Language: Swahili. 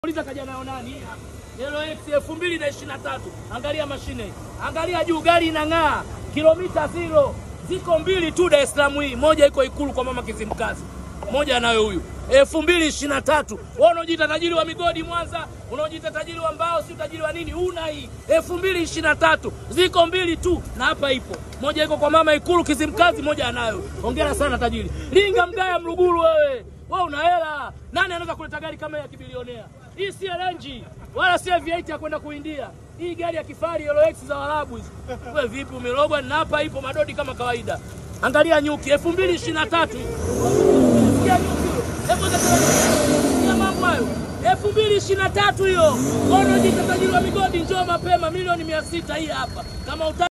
Uliza kaja nayo nani? Yellow X elfu mbili na ishirini na tatu. Angalia mashine, angalia juu, gari inang'aa, kilomita zero. Ziko mbili tu Dar es Salaam hii, moja iko Ikulu kwa mama Kizimkazi, moja anayo huyu elfu mbili ishirini na tatu. Wewe unaojiita tajiri wa migodi Mwanza, unaojiita tajiri wa mbao, si tajiri wa nini? Una hii elfu mbili ishirini na tatu, ziko mbili tu, na hapa ipo moja, iko kwa mama Ikulu Kizimkazi, moja anayo. Hongera sana tajiri. Linga Mgaya Mluguru, wewe wewe una hela. Nani anaweza kuleta gari kama ya kibilionea? Hii si LNG wala si V8 ya kwenda kuindia. Hii gari ya kifahari Euro X za Waarabu hizi. Wewe vipi umerogwa? Na hapa ipo madodi kama kawaida. Angalia nyuki 2023 hii. Sikia nyuki hiyo. Hebu sikia mambo hayo. 2023 hiyo. Ono jita tajiri wa migodi njoo mapema milioni 600 hii hapa. Kama uta